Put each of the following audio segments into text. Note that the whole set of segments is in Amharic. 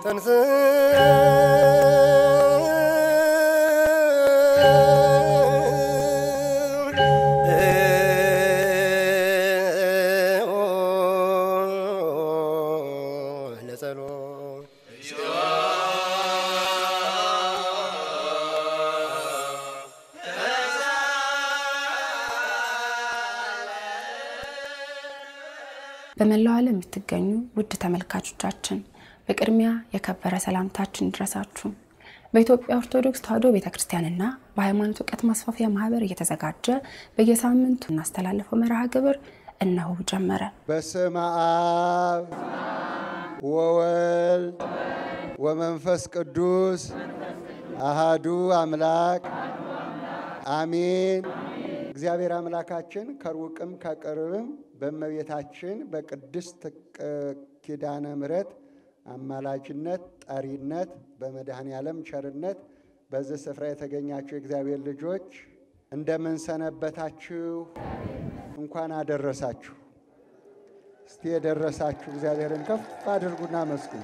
ተንስ ለጸሎት በመላው ዓለም የምትገኙ ውድ ተመልካቾቻችን በቅድሚያ የከበረ ሰላምታችን ይድረሳችሁ። በኢትዮጵያ ኦርቶዶክስ ተዋሕዶ ቤተ ክርስቲያንና በሃይማኖት እውቀት ማስፋፊያ ማህበር እየተዘጋጀ በየሳምንቱ እናስተላልፈው መርሃ ግብር እነሆ ጀመረ። በስመ አብ ወወልድ ወመንፈስ ቅዱስ አሃዱ አምላክ አሜን። እግዚአብሔር አምላካችን ከሩቅም ከቅርብም በእመቤታችን በቅድስት ኪዳነ ምሕረት አማላጅነት ጠሪነት በመድኃኔ ዓለም ቸርነት በዚህ ስፍራ የተገኛችሁ የእግዚአብሔር ልጆች እንደምን ሰነበታችሁ? እንኳን አደረሳችሁ። እስቲ የደረሳችሁ እግዚአብሔርን ከፍ አድርጉና መስግኑ።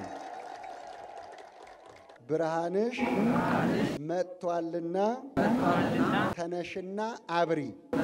ብርሃንሽ መጥቷልና ተነሽና አብሪ።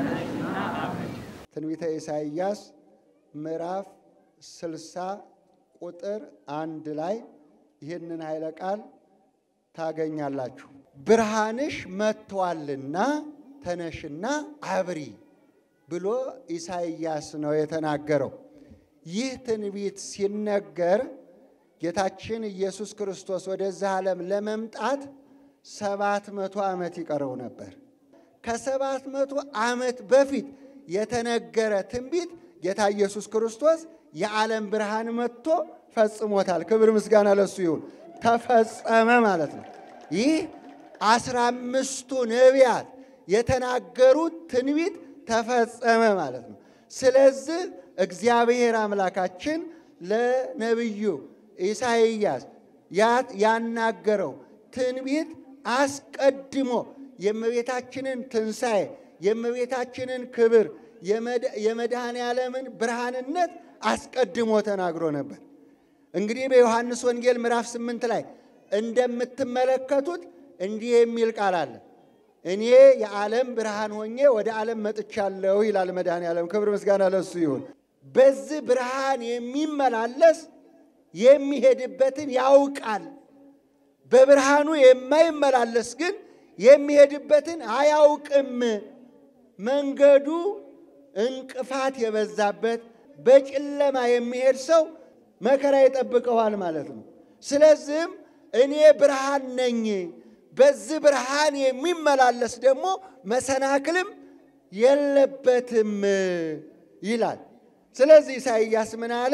ትንቢተ ኢሳይያስ ምዕራፍ ስልሳ ቁጥር አንድ ላይ ይህንን ኃይለ ቃል ታገኛላችሁ። ብርሃንሽ መጥቷልና ተነሽና አብሪ ብሎ ኢሳይያስ ነው የተናገረው። ይህ ትንቢት ሲነገር ጌታችን ኢየሱስ ክርስቶስ ወደዚህ ዓለም ለመምጣት ሰባት መቶ ዓመት ይቀረው ነበር። ከሰባት መቶ ዓመት በፊት የተነገረ ትንቢት ጌታ ኢየሱስ ክርስቶስ የዓለም ብርሃን መጥቶ ፈጽሞታል። ክብር ምስጋና ለሱ ይሁን። ተፈጸመ ማለት ነው። ይህ አስራ አምስቱ ነቢያት የተናገሩት ትንቢት ተፈጸመ ማለት ነው። ስለዚህ እግዚአብሔር አምላካችን ለነቢዩ ኢሳይያስ ያናገረው ትንቢት አስቀድሞ የእመቤታችንን ትንሣኤ የእመቤታችንን ክብር የመድኃኔ ዓለምን ብርሃንነት አስቀድሞ ተናግሮ ነበር። እንግዲህ በዮሐንስ ወንጌል ምዕራፍ ስምንት ላይ እንደምትመለከቱት እንዲህ የሚል ቃል አለ። እኔ የዓለም ብርሃን ሆኜ ወደ ዓለም መጥቻለሁ ይላል መድኃኔ ዓለም። ክብር ምስጋና ለሱ ይሁን። በዚህ ብርሃን የሚመላለስ የሚሄድበትን ያውቃል። በብርሃኑ የማይመላለስ ግን የሚሄድበትን አያውቅም። መንገዱ እንቅፋት የበዛበት በጨለማ የሚሄድ ሰው መከራ ይጠብቀዋል ማለት ነው። ስለዚህም እኔ ብርሃን ነኝ፣ በዚህ ብርሃን የሚመላለስ ደግሞ መሰናክልም የለበትም ይላል። ስለዚህ ኢሳይያስ ምን አለ?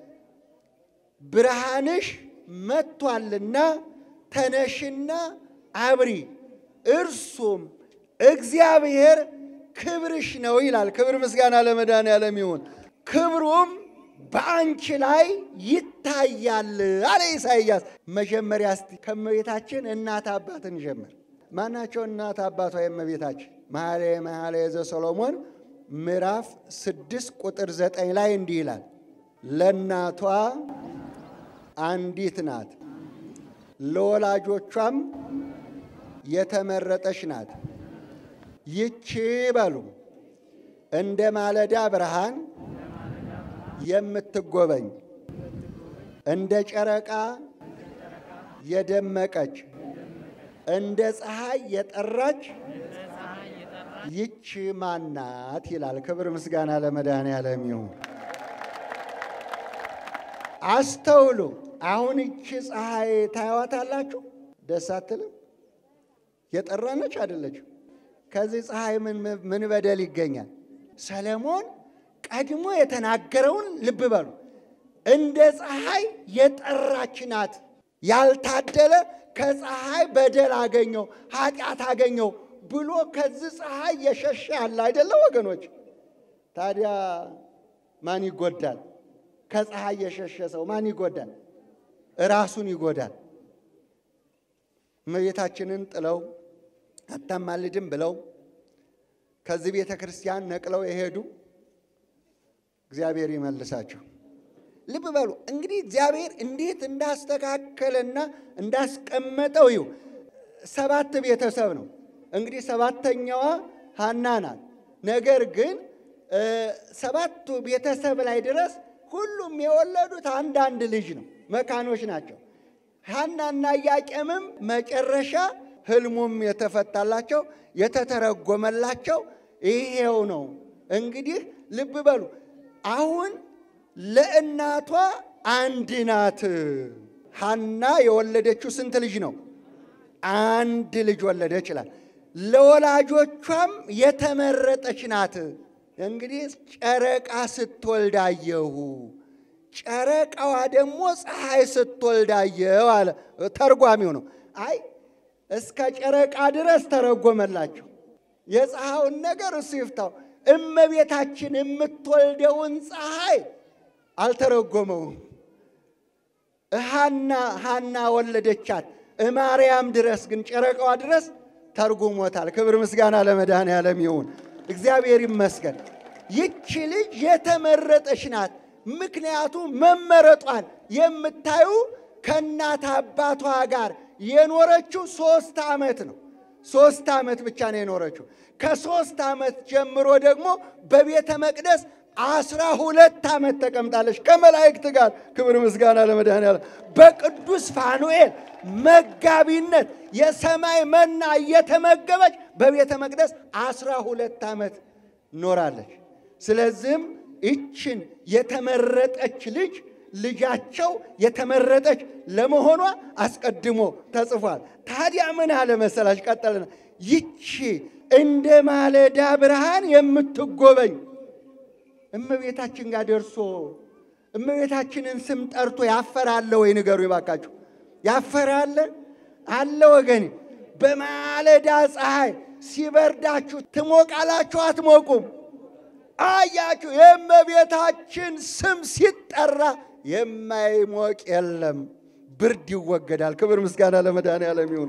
ብርሃንሽ መጥቷልና ተነሽና አብሪ፣ እርሱም እግዚአብሔር ክብርሽ ነው ይላል። ክብር ምስጋና ለመድኃኔዓለም ይሁን። ክብሩም በአንቺ ላይ ይታያል አለ ኢሳይያስ። መጀመሪያ እስቲ ከእመቤታችን እናት አባትን ጀምር። ማናቸው እናት አባቷ የእመቤታችን? መኃልየ መኃልየ ዘሰሎሞን ምዕራፍ ስድስት ቁጥር ዘጠኝ ላይ እንዲህ ይላል ለእናቷ አንዲት ናት፣ ለወላጆቿም የተመረጠች ናት። ይቺ በሉ እንደ ማለዳ ብርሃን የምትጎበኝ እንደ ጨረቃ የደመቀች እንደ ፀሐይ የጠራች ይቺ ማናት ይላል። ክብር ምስጋና ለመድኃኔዓለም ይሁን። አስተውሉ። አሁን ይቺ ፀሐይ ታያዋታላችሁ፣ ደስ አትልም? የጠራነች አይደለችም። ከዚህ ፀሐይ ምን በደል ይገኛል? ሰለሞን ቀድሞ የተናገረውን ልብ በሉ። እንደ ፀሐይ የጠራች ናት። ያልታደለ ከፀሐይ በደል አገኘው፣ ኃጢአት አገኘው ብሎ ከዚህ ፀሐይ የሸሸ አለ አይደለ ወገኖች? ታዲያ ማን ይጎዳል? ከፀሐይ የሸሸ ሰው ማን ይጎዳል? ራሱን ይጎዳል። እመቤታችንን ጥለው አታማልድም ብለው ከዚህ ቤተ ክርስቲያን ነቅለው የሄዱ እግዚአብሔር ይመልሳቸው። ልብ በሉ እንግዲህ እግዚአብሔር እንዴት እንዳስተካከለና እንዳስቀመጠው ይሁ ሰባት ቤተሰብ ነው። እንግዲህ ሰባተኛዋ ሐና ናት። ነገር ግን ሰባቱ ቤተሰብ ላይ ድረስ ሁሉም የወለዱት አንዳንድ ልጅ ነው። መካኖች ናቸው። ሐናና ኢያቄምም መጨረሻ ህልሙም የተፈታላቸው የተተረጎመላቸው ይሄው ነው። እንግዲህ ልብ በሉ አሁን ለእናቷ አንድ ናት። ሐና የወለደችው ስንት ልጅ ነው? አንድ ልጅ ወለደች ይላል። ለወላጆቿም የተመረጠች ናት። እንግዲህ ጨረቃ ስትወልድ አየሁ፣ ጨረቃዋ ደግሞ ፀሐይ ስትወልድ አየሁ አለ ተርጓሚው ነው። አይ እስከ ጨረቃ ድረስ ተረጎመላቸው። የፀሐዩን ነገር እሱ ይፍታው። እመቤታችን የምትወልደውን ፀሐይ አልተረጎመውም። ሐና ሐና ወለደቻት እማርያም ድረስ ግን ጨረቃዋ ድረስ ተርጉሞታል። ክብር ምስጋና ለመድኃኔዓለም ይሁን። እግዚአብሔር ይመስገን። ይቺ ልጅ የተመረጠች ናት። ምክንያቱም መመረጧን የምታዩ ከእናት አባቷ ጋር የኖረችው ሶስት ዓመት ነው። ሶስት ዓመት ብቻ ነው የኖረችው። ከሶስት ዓመት ጀምሮ ደግሞ በቤተ መቅደስ አስራ ሁለት ዓመት ተቀምጣለች ከመላእክት ጋር። ክብር ምስጋና ለመድኃኔዓለም። በቅዱስ ፋኑኤል መጋቢነት የሰማይ መና እየተመገበች በቤተ መቅደስ አስራ ሁለት ዓመት ኖራለች። ስለዚህም ይችን የተመረጠች ልጅ ልጃቸው የተመረጠች ለመሆኗ አስቀድሞ ተጽፏል። ታዲያ ምን አለ መሰላች? ቀጠልና ይቺ እንደ ማለዳ ብርሃን የምትጎበኝ እመቤታችን ጋር ደርሶ እመቤታችንን ስም ጠርቶ ያፈራለ ወይ? ንገሩ ይባካችሁ። ያፈራለ አለ ወገኔ? በማለዳ ፀሐይ ሲበርዳችሁ ትሞቃላችሁ አትሞቁም? አያችሁ፣ የእመቤታችን ስም ሲጠራ የማይሞቅ የለም፣ ብርድ ይወገዳል። ክብር ምስጋና ለመድኃኔዓለም ይሁን።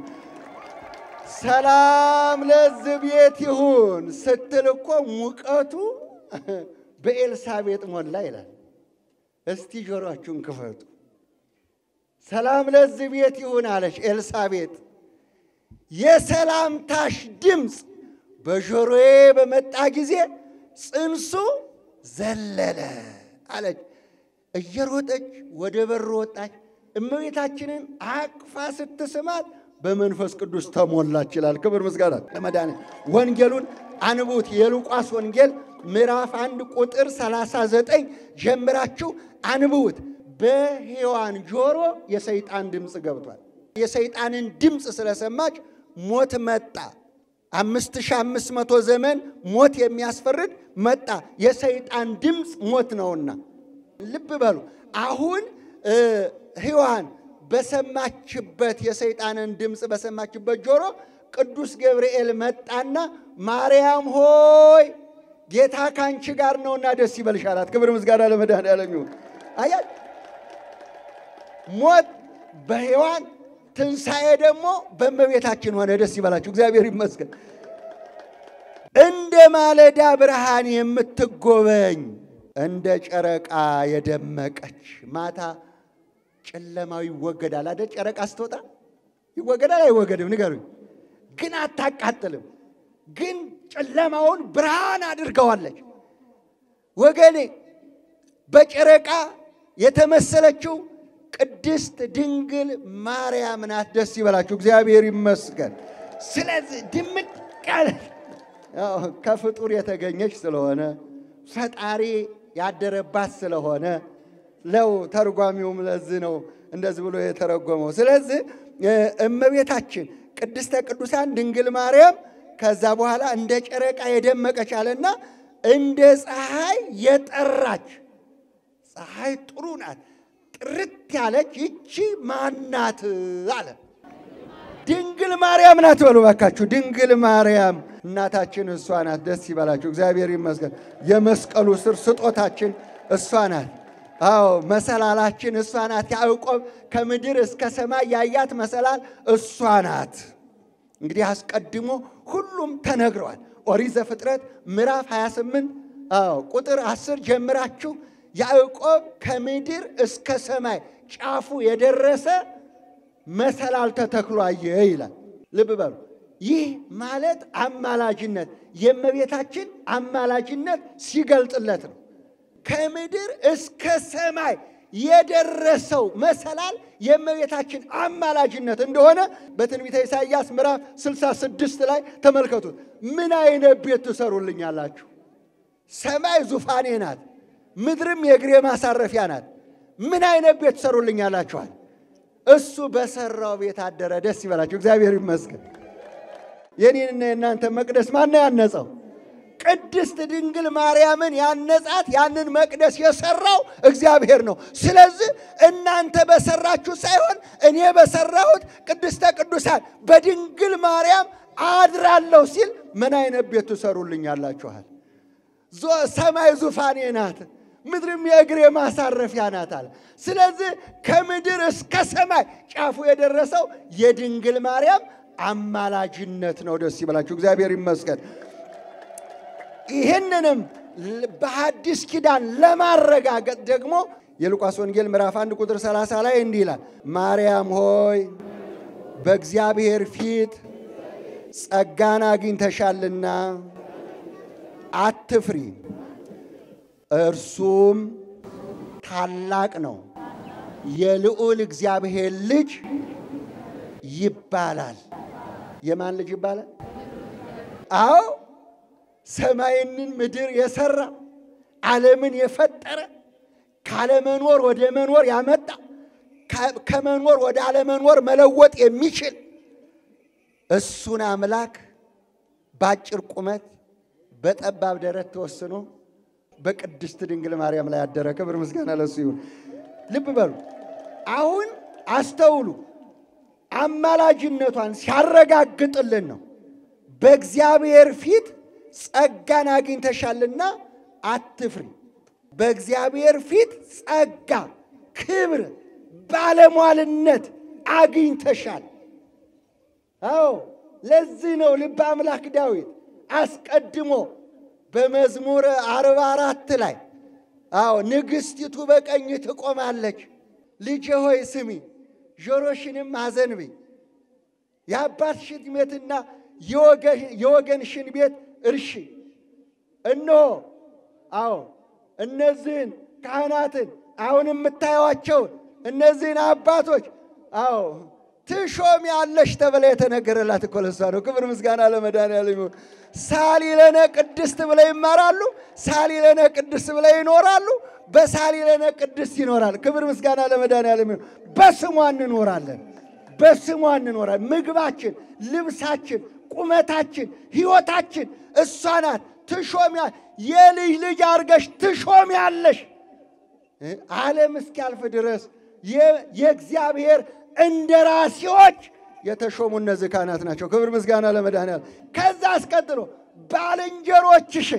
ሰላም ለዚህ ቤት ይሁን ስትል እኮ ሙቀቱ በኤልሳቤጥ ሞላ ይላል። እስቲ ጆሮአችሁን ክፈቱ። ሰላም ለዚህ ቤት ይሁን አለች ኤልሳቤጥ። የሰላምታሽ ድምፅ በጆሮዬ በመጣ ጊዜ ጽንሱ ዘለለ አለች። እየሮጠች ወደ በር ወጣች። እመቤታችንን አቅፋ ስትስማት በመንፈስ ቅዱስ ተሞላች ይላል። ክብር ምስጋና ለመድኃኒዓለም። ወንጌሉን አንቡት። የሉቃስ ወንጌል ምዕራፍ አንድ ቁጥር 39 ጀምራችሁ አንብቡት። በሔዋን ጆሮ የሰይጣን ድምፅ ገብቷል። የሰይጣንን ድምፅ ስለሰማች ሞት መጣ። አምስት ሺህ አምስት መቶ ዘመን ሞት የሚያስፈርድ መጣ። የሰይጣን ድምፅ ሞት ነውና ልብ በሉ። አሁን ሔዋን በሰማችበት የሰይጣንን ድምፅ በሰማችበት ጆሮ ቅዱስ ገብርኤል መጣና ማርያም ሆይ ጌታ ካንቺ ጋር ነውና ደስ ይበልሽ አላት። ክብር ምስጋና ለመድኃኔዓለም ይሁን። አያት ሞት በሔዋን ትንሣኤ ደግሞ በእመቤታችን ሆነ። ደስ ይበላችሁ፣ እግዚአብሔር ይመስገን። እንደ ማለዳ ብርሃን የምትጎበኝ እንደ ጨረቃ የደመቀች ማታ ጨለማው ይወገዳል አይደል? ጨረቃ ስትወጣ ይወገዳል አይወገድም? ንገሩኝ። ግን አታቃጥልም። ግን ጨለማውን ብርሃን አድርገዋለች። ወገኔ በጨረቃ የተመሰለችው ቅድስት ድንግል ማርያም ናት። ደስ ይበላችሁ፣ እግዚአብሔር ይመስገን። ስለዚህ ድምቅ ያለ ከፍጡር የተገኘች ስለሆነ ፈጣሪ ያደረባት ስለሆነ ለው ተርጓሚውም ለዚህ ነው እንደዚህ ብሎ የተረጎመው። ስለዚህ እመቤታችን ቅድስተ ቅዱሳን ድንግል ማርያም ከዛ በኋላ እንደ ጨረቃ የደመቀች አለና እንደ ፀሐይ የጠራች ፀሐይ ጥሩ ናት፣ ጥርት ያለች ይቺ ማናት አለ። ድንግል ማርያም ናት በሉ ባካችሁ። ድንግል ማርያም እናታችን እሷ ናት። ደስ ይበላችሁ፣ እግዚአብሔር ይመስገን። የመስቀሉ ስር ስጦታችን እሷ ናት። አዎ መሰላላችን እሷ ናት። ያዕቆብ ከምድር እስከ ሰማይ ያያት መሰላል እሷ ናት። እንግዲህ አስቀድሞ ሁሉም ተነግረዋል። ኦሪት ዘፍጥረት ምዕራፍ 28 አዎ ቁጥር 10 ጀምራችሁ ያዕቆብ ከምድር እስከ ሰማይ ጫፉ የደረሰ መሰላል ተተክሎ አየ ይላል። ልብ በሉ። ይህ ማለት አማላጅነት የእመቤታችን አማላጅነት ሲገልጥለት ነው። ከምድር እስከ ሰማይ የደረሰው መሰላል የእመቤታችን አማላጅነት እንደሆነ በትንቢተ ኢሳይያስ ምዕራፍ 66 ላይ ተመልከቱት። ምን አይነት ቤት ትሰሩልኛላችሁ? ሰማይ ዙፋኔ ናት፣ ምድርም የእግሬ ማሳረፊያ ናት። ምን አይነት ቤት ትሰሩልኛላችኋል? እሱ በሰራው ቤት አደረ። ደስ ይበላችሁ፣ እግዚአብሔር ይመስገን። የኔንና የእናንተ መቅደስ ማነው ያነጸው? ቅድስት ድንግል ማርያምን ያነጻት ያንን መቅደስ የሰራው እግዚአብሔር ነው። ስለዚህ እናንተ በሰራችሁ ሳይሆን እኔ በሰራሁት ቅድስተ ቅዱሳን በድንግል ማርያም አድራለሁ ሲል ምን አይነት ቤት ትሰሩልኛላችኋል? ሰማይ ዙፋኔ ናት፣ ምድርም የእግሬ ማሳረፊያ ናት አለ። ስለዚህ ከምድር እስከ ሰማይ ጫፉ የደረሰው የድንግል ማርያም አማላጅነት ነው። ደስ ይበላችሁ፣ እግዚአብሔር ይመስገን። ይህንንም በሐዲስ ኪዳን ለማረጋገጥ ደግሞ የሉቃስ ወንጌል ምዕራፍ 1 ቁጥር 30 ላይ እንዲህ ይላል፣ ማርያም ሆይ በእግዚአብሔር ፊት ጸጋን አግኝተሻልና አትፍሪ፣ እርሱም ታላቅ ነው፣ የልዑል እግዚአብሔር ልጅ ይባላል። የማን ልጅ ይባላል? አዎ ሰማይንን ምድር የሰራ ዓለምን የፈጠረ ካለመኖር ወደ መኖር ያመጣ ከመኖር ወደ አለመኖር መለወጥ የሚችል እሱን አምላክ በአጭር ቁመት በጠባብ ደረት ተወስኖ በቅድስት ድንግል ማርያም ላይ ያደረ። ክብር ምስጋና ለሱ ይሁን። ልብ በሉ። አሁን አስተውሉ። አማላጅነቷን ሲያረጋግጥልን ነው በእግዚአብሔር ፊት ጸጋን አግኝተሻልና አትፍሪ። በእግዚአብሔር ፊት ጸጋ፣ ክብር፣ ባለሟልነት አግኝተሻል። አዎ ለዚህ ነው ልበ አምላክ ዳዊት አስቀድሞ በመዝሙር አርባ አራት ላይ አዎ ንግሥቲቱ በቀኝ ትቆማለች፣ ልጄ ሆይ ስሚ፣ ጆሮሽንም አዘንቢ፣ የአባትሽን ቤትና የወገንሽን ቤት እርሺ። እነሆ አዎ እነዚህን ካህናትን አሁን የምታዩዋቸውን እነዚህን አባቶች አዎ ትሾም ያለሽ ተብላ የተነገረላት እኮ ለሷ ነው። ክብር ምስጋና ለመድኃኒዓለም ይሁን። ሳሊለነ ቅድስት ብለው ይማራሉ። ሳሊለነ ቅድስት ብለው ይኖራሉ። በሳሊለነ ቅድስት ይኖራል። ክብር ምስጋና ለመድኃኒዓለም ይሁን። በስሟ እንኖራለን። በስሟ እንኖራለን። ምግባችን፣ ልብሳችን፣ ቁመታችን፣ ሕይወታችን እሷ ናት። ትሾም የልጅ ልጅ አድርገሽ ትሾም ያለሽ ዓለም እስኪያልፍ ድረስ የእግዚአብሔር እንደራሴዎች የተሾሙ እነዚህ ካህናት ናቸው። ክብር ምስጋና ለመድኃኒዓለም። ከዛ አስቀጥሎ ባልንጀሮችሽን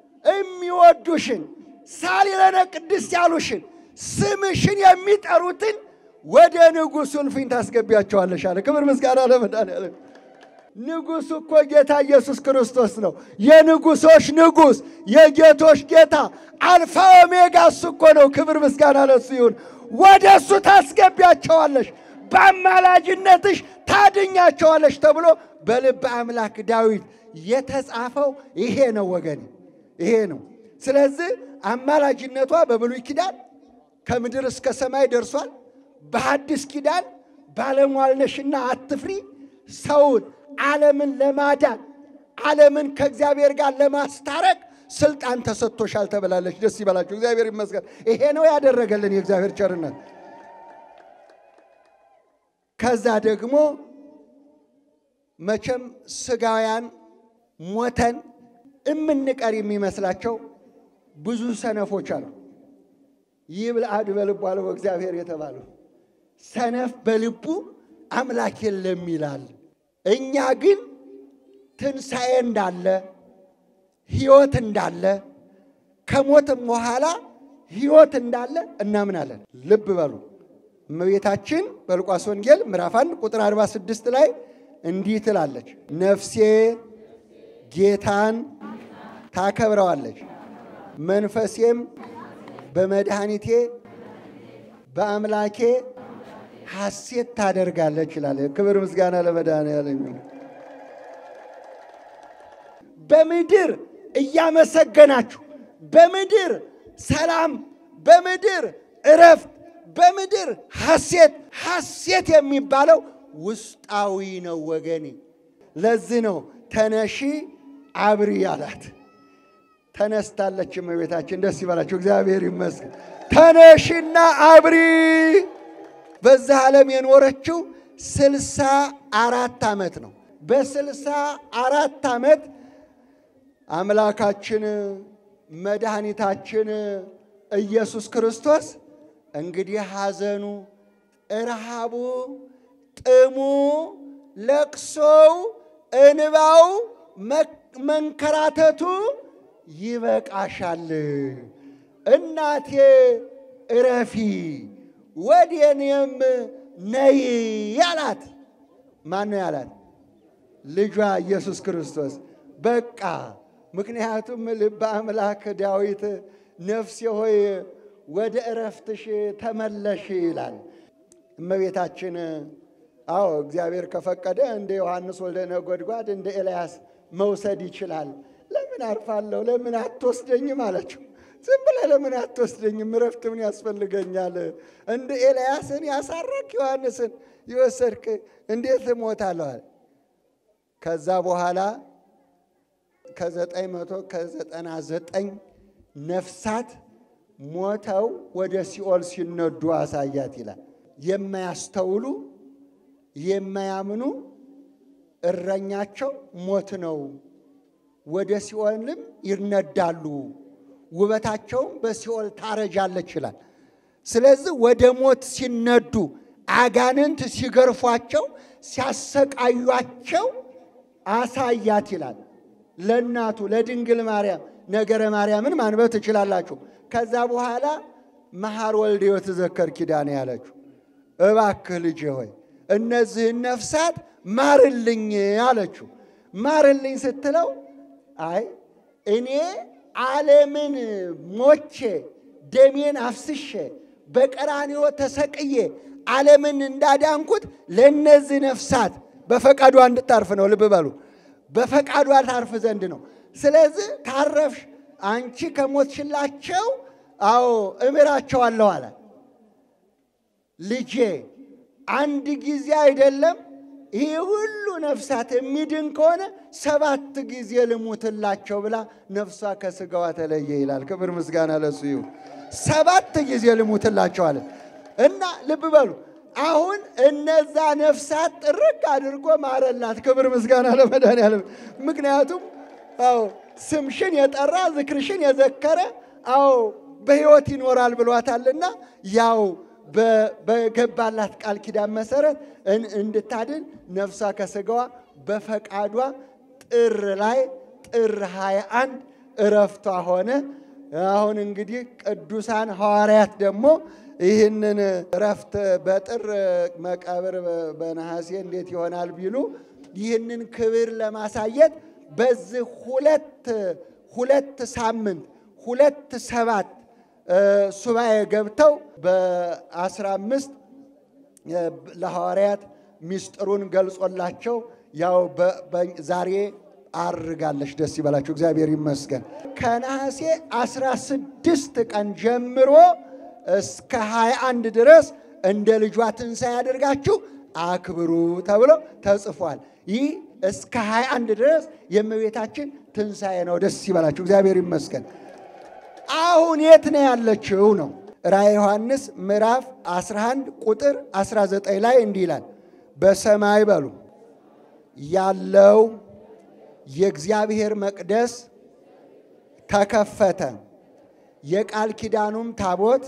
የሚወዱሽን ሳሊለነ ቅድስት ያሉሽን ስምሽን የሚጠሩትን ወደ ንጉሡ እልፍኝ ታስገቢያቸዋለሽ አለ። ክብር ምስጋና ለመድኃኒዓለም። ንጉሡ እኮ ጌታ ኢየሱስ ክርስቶስ ነው። የንጉሶች ንጉሥ፣ የጌቶች ጌታ፣ አልፋ ኦሜጋ እሱ እኮ ነው። ክብር ምስጋና ለሱ ይሁን። ወደ እሱ ታስገቢያቸዋለሽ፣ በአማላጅነትሽ ታድኛቸዋለሽ ተብሎ በልበ አምላክ ዳዊት የተጻፈው ይሄ ነው ወገኔ፣ ይሄ ነው። ስለዚህ አማላጅነቷ በብሉይ ኪዳን ከምድር እስከ ሰማይ ደርሷል። በሐዲስ ኪዳን ባለሟልነሽና አትፍሪ ሰውን ዓለምን ለማዳን ዓለምን ከእግዚአብሔር ጋር ለማስታረቅ ስልጣን ተሰጥቶሻል ተብላለች። ደስ ይበላችሁ፣ እግዚአብሔር ይመስገን። ይሄ ነው ያደረገልን የእግዚአብሔር ቸርነት። ከዛ ደግሞ መቼም ስጋውያን ሞተን እምንቀር የሚመስላቸው ብዙ ሰነፎች አሉ። ይህ ብልአድ በልቡ አለው እግዚአብሔር የተባለው ሰነፍ በልቡ አምላክ የለም ይላል። እኛ ግን ትንሣኤ እንዳለ ሕይወት እንዳለ ከሞትም በኋላ ሕይወት እንዳለ እናምናለን። ልብ በሉ እመቤታችን በሉቃስ ወንጌል ምዕራፍ 1 ቁጥር 46 ላይ እንዲህ ትላለች፣ ነፍሴ ጌታን ታከብረዋለች፣ መንፈሴም በመድኃኒቴ በአምላኬ ሐሴት ታደርጋለች ይላል። ክብር ምስጋና ለመድኃኔዓለም ይሁን። በምድር እያመሰገናችሁ በምድር ሰላም፣ በምድር እረፍት፣ በምድር ሐሴት። ሐሴት የሚባለው ውስጣዊ ነው ወገኔ። ለዚህ ነው ተነሺ አብሪ አላት። ተነስታለች እመቤታችን። ደስ ይበላችሁ፣ እግዚአብሔር ይመስገን። ተነሽና አብሪ። በዛ ዓለም የኖረችው ስልሳ አራት ዓመት ነው። በስልሳ አራት ዓመት አምላካችን መድኃኒታችን ኢየሱስ ክርስቶስ እንግዲህ ሐዘኑ፣ እርሃቡ፣ ጥሙ፣ ለቅሶው፣ እንባው፣ መንከራተቱ ይበቃሻል፣ እናቴ እረፊ፣ ወደ እኔም ነይ ያላት ማን ነው ያላት? ልጇ ኢየሱስ ክርስቶስ። በቃ ምክንያቱም ልበ አምላክ ዳዊት ነፍሴ ሆይ ወደ እረፍትሽ ተመለሽ ይላል። እመቤታችን አዎ እግዚአብሔር ከፈቀደ እንደ ዮሐንስ ወልደ ነጎድጓድ እንደ ኤልያስ መውሰድ ይችላል። ለምን አርፋለሁ? ለምን አትወስደኝም አለችው። ዝም ብለህ ለምን አትወስደኝም? እረፍት ምን ያስፈልገኛል? እንደ ኤልያስን ያሳረክ ዮሐንስን የወሰድክ እንዴት እሞታለሁ አለ። ከዛ በኋላ ከዘጠኝ መቶ ከዘጠና ዘጠኝ ነፍሳት ሞተው ወደ ሲኦል ሲነዱ አሳያት ይላል። የማያስተውሉ የማያምኑ እረኛቸው ሞት ነው። ወደ ሲኦልም ይነዳሉ፣ ውበታቸውም በሲኦል ታረጃለች ይላል። ስለዚህ ወደ ሞት ሲነዱ አጋንንት ሲገርፏቸው ሲያሰቃዩቸው አሳያት ይላል። ለእናቱ ለድንግል ማርያም ነገረ ማርያምን ማንበብ ትችላላችሁ። ከዛ በኋላ መሐር ወልደ ወትዘከር ኪዳኔ ያለችው እባክህ ልጄ ሆይ እነዚህን ነፍሳት ማርልኝ አለችው። ማርልኝ ስትለው አይ እኔ ዓለምን ሞቼ ደሜን አፍስሼ በቀራንዮ ተሰቅዬ ዓለምን እንዳዳንኩት ለእነዚህ ነፍሳት በፈቃዷ እንድታርፍ ነው። ልብ በሉ፣ በፈቃዷ ታርፍ ዘንድ ነው። ስለዚህ ታረፍሽ አንቺ ከሞትሽላቸው፣ አዎ እምራቸዋለሁ አለ። ልጄ አንድ ጊዜ አይደለም ይህ ሁሉ ነፍሳት የሚድን ከሆነ ሰባት ጊዜ ልሙትላቸው ብላ ነፍሷ ከስጋዋ ተለየ ይላል። ክብር ምስጋና ለሱ ይሁን። ሰባት ጊዜ ልሙትላቸው አለ እና ልብ በሉ አሁን እነዛ ነፍሳት ጥርቅ አድርጎ ማረላት። ክብር ምስጋና ለመድኃኒዓለም። ምክንያቱም አዎ ስምሽን የጠራ ዝክርሽን የዘከረ አዎ በሕይወት ይኖራል ብሏታልና ያው በገባላት ቃል ኪዳን መሰረት እንድታድን ነፍሷ ከስጋዋ በፈቃዷ ጥር ላይ ጥር 21 እረፍቷ ሆነ። አሁን እንግዲህ ቅዱሳን ሐዋርያት ደግሞ ይህንን እረፍት በጥር መቃብር በነሐሴ እንዴት ይሆናል ቢሉ ይህንን ክብር ለማሳየት በዚህ ሁለት ሁለት ሳምንት ሁለት ሰባት ሱባኤ ገብተው በአስራ አምስት ለሐዋርያት ሚስጥሩን ገልጾላቸው ያው ዛሬ አርጋለች። ደስ ይበላችሁ፣ እግዚአብሔር ይመስገን። ከነሐሴ አስራ ስድስት ቀን ጀምሮ እስከ ሀያ አንድ ድረስ እንደ ልጇ ትንሣኤ አድርጋችሁ አክብሩ ተብሎ ተጽፏል። ይህ እስከ ሀያ አንድ ድረስ የእመቤታችን ትንሣኤ ነው። ደስ ይበላችሁ፣ እግዚአብሔር ይመስገን። አሁን የት ነው ያለችው ነው ራእየ ዮሐንስ ምዕራፍ 11 ቁጥር 19 ላይ እንዲህ ይላል፣ በሰማይ በሉ ያለው የእግዚአብሔር መቅደስ ተከፈተ፣ የቃል ኪዳኑም ታቦት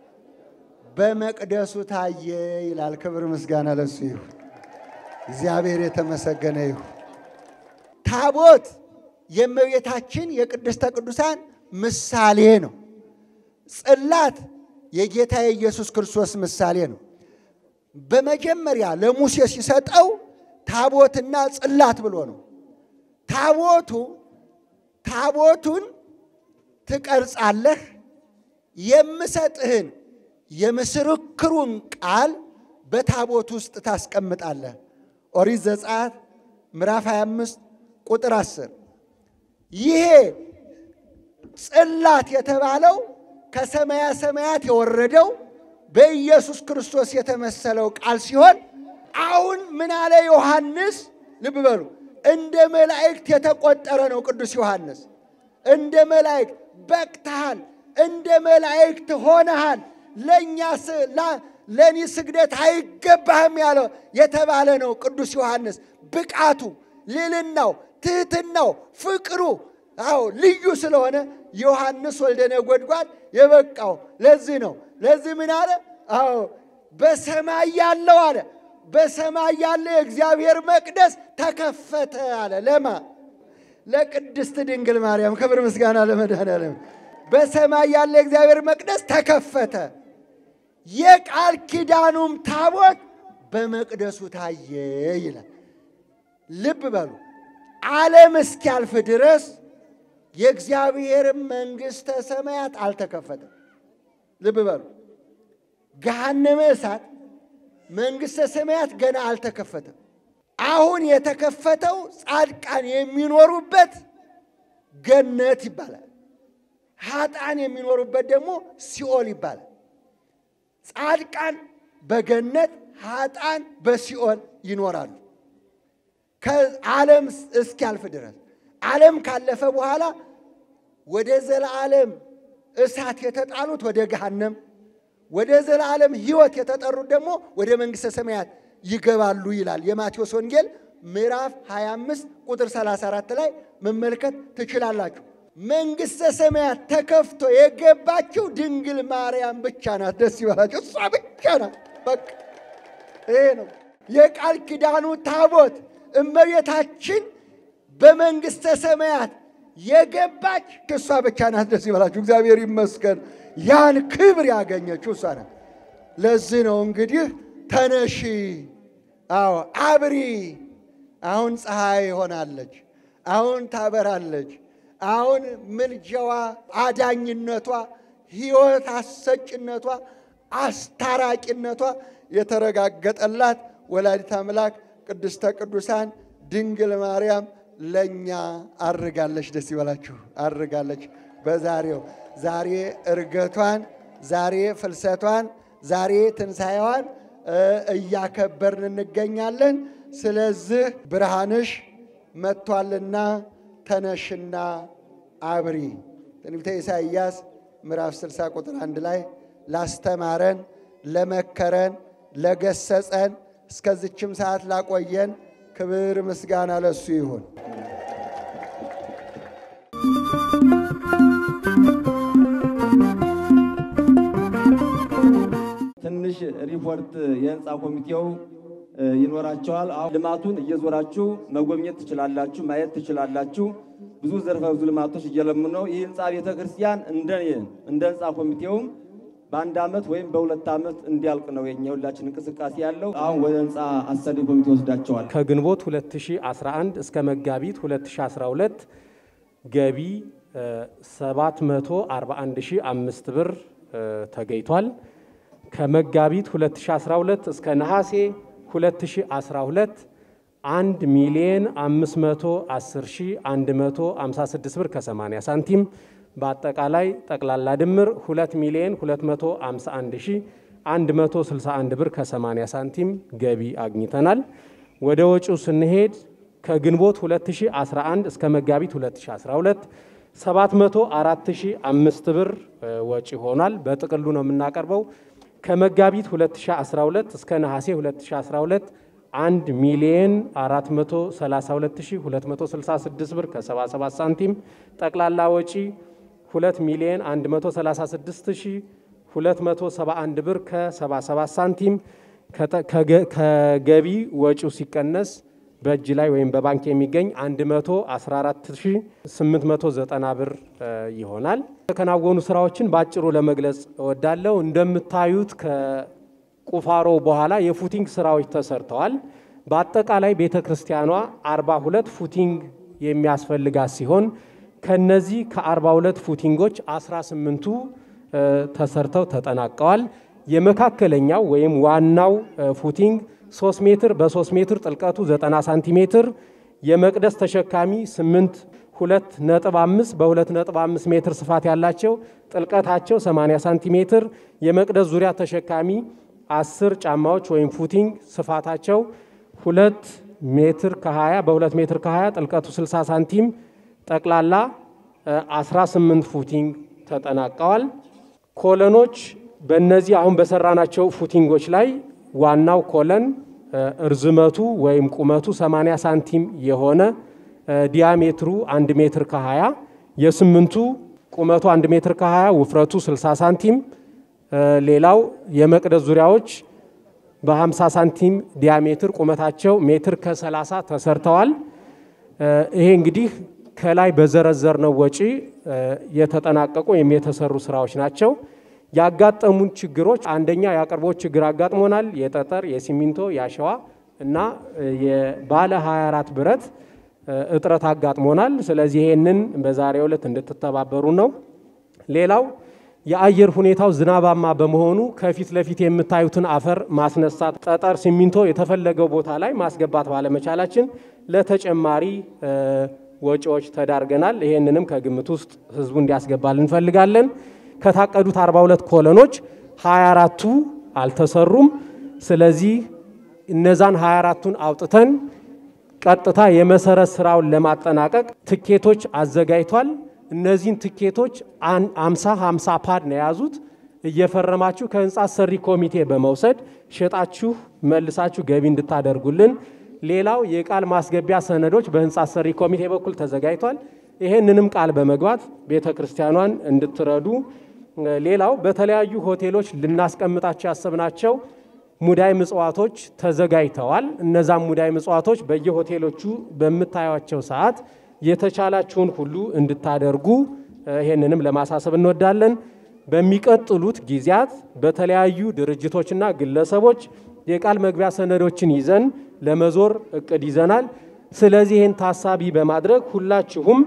በመቅደሱ ታየ ይላል። ክብር ምስጋና ለሱ ይሁን። እግዚአብሔር የተመሰገነ ይሁን። ታቦት የእመቤታችን የቅድስተ ቅዱሳን ምሳሌ ነው። ጽላት የጌታ የኢየሱስ ክርስቶስ ምሳሌ ነው። በመጀመሪያ ለሙሴ ሲሰጠው ታቦትና ጽላት ብሎ ነው። ታቦቱ ታቦቱን ትቀርጻለህ፣ የምሰጥህን የምስክሩን ቃል በታቦት ውስጥ ታስቀምጣለህ። ኦሪት ዘጸአት ምዕራፍ 25 ቁጥር 10 ይሄ ጽላት የተባለው ከሰማያ ሰማያት የወረደው በኢየሱስ ክርስቶስ የተመሰለው ቃል ሲሆን አሁን ምን አለ ዮሐንስ? ልብ በሉ እንደ መላእክት የተቆጠረ ነው። ቅዱስ ዮሐንስ እንደ መላእክት በቅተሃል፣ እንደ መላእክት ሆነሃል፣ ለእኛ ለእኔ ስግደት አይገባህም ያለው የተባለ ነው። ቅዱስ ዮሐንስ ብቃቱ፣ ልዕልናው፣ ትሕትናው፣ ፍቅሩ አዎ ልዩ ስለሆነ ዮሐንስ ወልደ ነጎድጓድ የበቃው ለዚህ ነው። ለዚህ ምን አለ? አዎ በሰማይ ያለው አለ በሰማይ ያለ የእግዚአብሔር መቅደስ ተከፈተ አለ። ለማ ለቅድስት ድንግል ማርያም ክብር ምስጋና ለመድኃኔዓለም። በሰማይ ያለ የእግዚአብሔር መቅደስ ተከፈተ፣ የቃል ኪዳኑም ታቦት በመቅደሱ ታየ ይላል። ልብ በሉ ዓለም እስኪያልፍ ድረስ የእግዚአብሔር መንግሥተ ሰማያት አልተከፈተም። ልብ በሉ ገሃነመ እሳት መንግሥተ ሰማያት ገና አልተከፈተም። አሁን የተከፈተው ጻድቃን የሚኖሩበት ገነት ይባላል። ኃጥአን የሚኖሩበት ደግሞ ሲኦል ይባላል። ጻድቃን በገነት ኃጥአን በሲኦል ይኖራሉ ከዓለም እስኪያልፍ ድረስ። ዓለም ካለፈ በኋላ ወደ ዘለዓለም እሳት የተጣሉት ወደ ገሃነም ወደ ዘላለም ሕይወት የተጠሩት ደግሞ ወደ መንግሥተ ሰማያት ይገባሉ ይላል የማቴዎስ ወንጌል ምዕራፍ 25 ቁጥር 34 ላይ መመልከት ትችላላችሁ። መንግሥተ ሰማያት ተከፍቶ የገባችው ድንግል ማርያም ብቻ ናት። ደስ ይበላችሁ። እሷ ብቻ ናት። በቃ ይሄ ነው የቃል ኪዳኑ ታቦት እመቤታችን በመንግሥተ ሰማያት የገባች እሷ ብቻ ናት። ደስ ይበላችሁ። እግዚአብሔር ይመስገን። ያን ክብር ያገኘችው እሷ ናት። ለዚህ ነው እንግዲህ ተነሺ፣ አዎ አብሪ። አሁን ፀሐይ ሆናለች፣ አሁን ታበራለች። አሁን ምልጃዋ፣ አዳኝነቷ፣ ሕይወት አሰጭነቷ፣ አስታራቂነቷ የተረጋገጠላት ወላዲት አምላክ ቅድስተ ቅዱሳን ድንግል ማርያም ለእኛ አርጋለች። ደስ ይበላችሁ፣ አርጋለች በዛሬው ዛሬ እርገቷን፣ ዛሬ ፍልሰቷን፣ ዛሬ ትንሣኤዋን እያከበርን እንገኛለን። ስለዚህ ብርሃንሽ መጥቷልና ተነሽና አብሪ። ትንቢተ ኢሳይያስ ምዕራፍ 60 ቁጥር አንድ ላይ ላስተማረን፣ ለመከረን፣ ለገሰጸን እስከዚችም ሰዓት ላቆየን ክብር ምስጋና ለሱ ይሁን። ትንሽ ሪፖርት የህንፃ ኮሚቴው ይኖራቸዋል። አሁን ልማቱን እየዞራችሁ መጎብኘት ትችላላችሁ፣ ማየት ትችላላችሁ። ብዙ ዘርፈ ብዙ ልማቶች እየለሙ ነው። ይህ ህንፃ ቤተ ክርስቲያን እንደ እንደ ህንፃ ኮሚቴውም በአንድ ዓመት ወይም በሁለት ዓመት እንዲያልቅ ነው የኛ ሁላችን እንቅስቃሴ ያለው። አሁን ወደ ህንፃ አሰሪ ኮሚቴ ወስዳቸዋል። ከግንቦት 2011 እስከ መጋቢት 2012 ገቢ 741005 ብር ተገኝቷል። ከመጋቢት 2012 እስከ ነሐሴ 2012 1 ሚሊየን 510156 ብር ከ80 ሳንቲም በአጠቃላይ ጠቅላላ ድምር 2 ሚሊየን 251161 ብር ከ80 ሳንቲም ገቢ አግኝተናል። ወደ ወጪው ስንሄድ ከግንቦት 2011 እስከ መጋቢት 2012 704005 ብር ወጪ ሆኗል። በጥቅሉ ነው የምናቀርበው። ከመጋቢት 2012 እስከ ነሐሴ 2012 1 ሚሊየን 432266 ብር ከ77 ሳንቲም ጠቅላላ ወጪ 2 ሚሊየን 136271 ብር ከ77 ሳንቲም ከገቢ ወጪው ሲቀነስ በእጅ ላይ ወይም በባንክ የሚገኝ 114890 ብር ይሆናል። የተከናወኑ ስራዎችን በአጭሩ ለመግለጽ እወዳለሁ። እንደምታዩት ከቁፋሮ በኋላ የፉቲንግ ስራዎች ተሰርተዋል። በአጠቃላይ ቤተ ክርስቲያኗ 42 ፉቲንግ የሚያስፈልጋት ሲሆን ከነዚህ ከ42 ፉቲንጎች 18ቱ ተሰርተው ተጠናቀዋል። የመካከለኛው ወይም ዋናው ፉቲንግ 3 ሜትር በ3 ሜትር ጥልቀቱ 90 ሳንቲሜትር የመቅደስ ተሸካሚ 8 ሁለት ነጥብ አምስት በሁለት ነጥብ አምስት ሜትር ስፋት ያላቸው ጥልቀታቸው 80 ሳንቲሜትር የመቅደስ ዙሪያ ተሸካሚ አስር ጫማዎች ወይም ፉቲንግ ስፋታቸው ሁለት ሜትር ከ20 በሁለት ሜትር ከ20 ጥልቀቱ 60 ሳንቲም ጠቅላላ 18 ፉቲንግ ተጠናቀዋል። ኮለኖች በእነዚህ አሁን በሰራናቸው ፉቲንጎች ላይ ዋናው ኮለን እርዝመቱ ወይም ቁመቱ 80 ሳንቲም የሆነ ዲያሜትሩ 1 ሜትር ከ20 የስምንቱ ቁመቱ 1 ሜትር ከ20 ውፍረቱ 60 ሳንቲም ሌላው የመቅደስ ዙሪያዎች በ50 ሳንቲም ዲያሜትር ቁመታቸው ሜትር ከ30 ተሰርተዋል። ይሄ እንግዲህ ከላይ በዘረዘርነው ወጪ የተጠናቀቁ ወይም የተሰሩ ስራዎች ናቸው። ያጋጠሙን ችግሮች አንደኛ የአቅርቦት ችግር አጋጥሞናል። የጠጠር፣ የሲሚንቶ፣ የአሸዋ እና የባለ 24 ብረት እጥረት አጋጥሞናል። ስለዚህ ይሄንን በዛሬው ዕለት እንድትተባበሩ ነው። ሌላው የአየር ሁኔታው ዝናባማ በመሆኑ ከፊት ለፊት የምታዩትን አፈር ማስነሳት፣ ጠጠር፣ ሲሚንቶ የተፈለገው ቦታ ላይ ማስገባት ባለመቻላችን ለተጨማሪ ወጪዎች ተዳርገናል። ይሄንንም ከግምት ውስጥ ህዝቡ እንዲያስገባል እንፈልጋለን። ከታቀዱት 42 ኮለኖች 24ቱ አልተሰሩም። ስለዚህ እነዛን 24ቱን አውጥተን ቀጥታ የመሰረት ስራውን ለማጠናቀቅ ትኬቶች አዘጋጅቷል። እነዚህን ትኬቶች አምሳ ሀምሳ ፓድ ነው የያዙት። እየፈረማችሁ ከህንፃ ሰሪ ኮሚቴ በመውሰድ ሸጣችሁ መልሳችሁ ገቢ እንድታደርጉልን። ሌላው የቃል ማስገቢያ ሰነዶች በህንፃ ሰሪ ኮሚቴ በኩል ተዘጋጅቷል። ይሄንንም ቃል በመግባት ቤተ ክርስቲያኗን እንድትረዱ። ሌላው በተለያዩ ሆቴሎች ልናስቀምጣቸው ያሰብናቸው ሙዳይ ምጽዋቶች ተዘጋጅተዋል። እነዛም ሙዳይ ምጽዋቶች በየሆቴሎቹ በምታዩቸው ሰዓት የተቻላችሁን ሁሉ እንድታደርጉ ይሄንንም ለማሳሰብ እንወዳለን። በሚቀጥሉት ጊዜያት በተለያዩ ድርጅቶችና ግለሰቦች የቃል መግቢያ ሰነዶችን ይዘን ለመዞር እቅድ ይዘናል። ስለዚህ ይህን ታሳቢ በማድረግ ሁላችሁም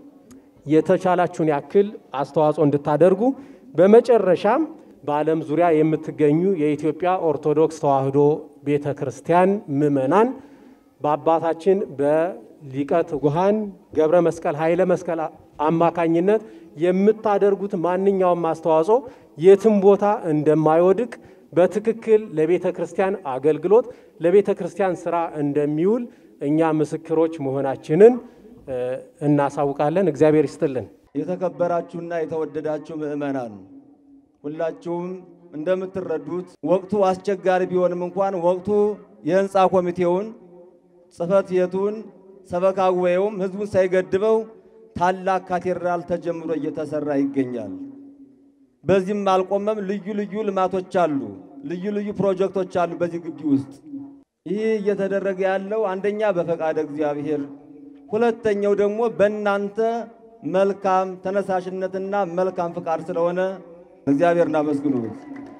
የተቻላችሁን ያክል አስተዋጽኦ እንድታደርጉ በመጨረሻም በዓለም ዙሪያ የምትገኙ የኢትዮጵያ ኦርቶዶክስ ተዋሕዶ ቤተ ክርስቲያን ምእመናን በአባታችን በሊቀ ትጉሃን ገብረ መስቀል ኃይለ መስቀል አማካኝነት የምታደርጉት ማንኛውም አስተዋጽኦ የትም ቦታ እንደማይወድቅ በትክክል ለቤተ ክርስቲያን አገልግሎት ለቤተ ክርስቲያን ስራ እንደሚውል እኛ ምስክሮች መሆናችንን እናሳውቃለን። እግዚአብሔር ይስጥልን። የተከበራችሁና የተወደዳችሁ ምእመናን ሁላችሁም እንደምትረዱት ወቅቱ አስቸጋሪ ቢሆንም እንኳን ወቅቱ የህንፃ ኮሚቴውን ጽሕፈት ቤቱን ሰበካ ጉባኤውም ህዝቡን ሳይገድበው ታላቅ ካቴድራል ተጀምሮ እየተሰራ ይገኛል። በዚህም አልቆመም። ልዩ ልዩ ልማቶች አሉ፣ ልዩ ልዩ ፕሮጀክቶች አሉ በዚህ ግቢ ውስጥ። ይህ እየተደረገ ያለው አንደኛ በፈቃደ እግዚአብሔር፣ ሁለተኛው ደግሞ በእናንተ መልካም ተነሳሽነትና መልካም ፍቃድ ስለሆነ እግዚአብሔር እናመስግኑት።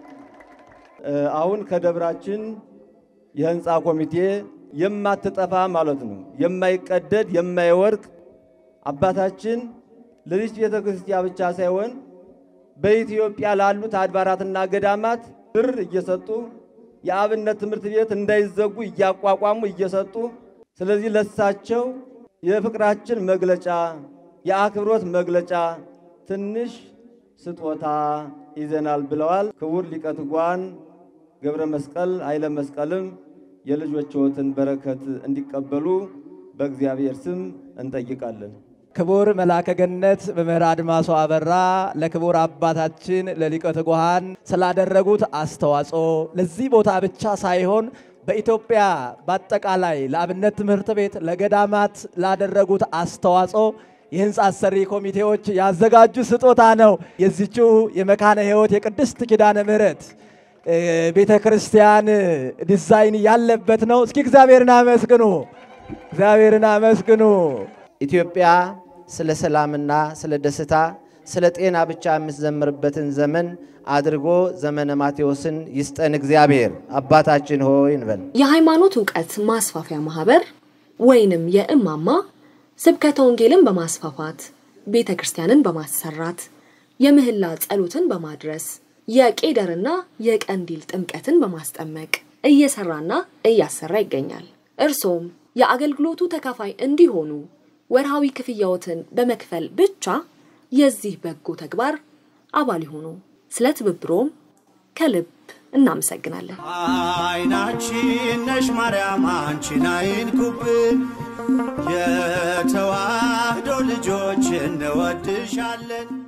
አሁን ከደብራችን የህንፃ ኮሚቴ የማትጠፋ ማለት ነው የማይቀደድ የማይወርቅ አባታችን ለዚች ቤተ ክርስቲያን ብቻ ሳይሆን በኢትዮጵያ ላሉት አድባራትና ገዳማት ብር እየሰጡ የአብነት ትምህርት ቤት እንዳይዘጉ እያቋቋሙ እየሰጡ ስለዚህ ለሳቸው የፍቅራችን መግለጫ የአክብሮት መግለጫ ትንሽ ስጦታ ይዘናል ብለዋል። ክቡር ሊቀ ትጉሃን ገብረ መስቀል ኃይለ መስቀልም የልጆችዎትን በረከት እንዲቀበሉ በእግዚአብሔር ስም እንጠይቃለን። ክቡር መልአከ ገነት መምህር አድማሶ አበራ ለክቡር አባታችን ለሊቀ ትጉሃን ስላደረጉት አስተዋጽኦ ለዚህ ቦታ ብቻ ሳይሆን በኢትዮጵያ በአጠቃላይ ለአብነት ትምህርት ቤት ለገዳማት ላደረጉት አስተዋጽኦ የህንፃ አሰሪ ኮሚቴዎች ያዘጋጁ ስጦታ ነው። የዚችው የመካነ ሕይወት የቅድስት ኪዳነ ምሕረት ቤተ ክርስቲያን ዲዛይን ያለበት ነው። እስኪ እግዚአብሔርን አመስግኑ፣ እግዚአብሔርን አመስግኑ። ኢትዮጵያ ስለ ሰላምና ስለ ደስታ ስለ ጤና ብቻ የምትዘምርበትን ዘመን አድርጎ ዘመነ ማቴዎስን ይስጠን እግዚአብሔር። አባታችን ሆይ እንበል። የሃይማኖት እውቀት ማስፋፊያ ማህበር ወይንም የእማማ ስብከተ ወንጌልን በማስፋፋት ቤተ ክርስቲያንን በማሰራት የምህላ ጸሎትን በማድረስ የቄደርና የቀንዲል ጥምቀትን በማስጠመቅ እየሰራና እያሰራ ይገኛል። እርሶም የአገልግሎቱ ተካፋይ እንዲሆኑ ወርሃዊ ክፍያዎትን በመክፈል ብቻ የዚህ በጎ ተግባር አባል ይሁኑ። ስለ ትብብሮም ከልብ እናመሰግናለን። አይናችን ነሽ ማርያም አንቺን አይንኩብን፣ የተዋህዶ ልጆች እንወድሻለን።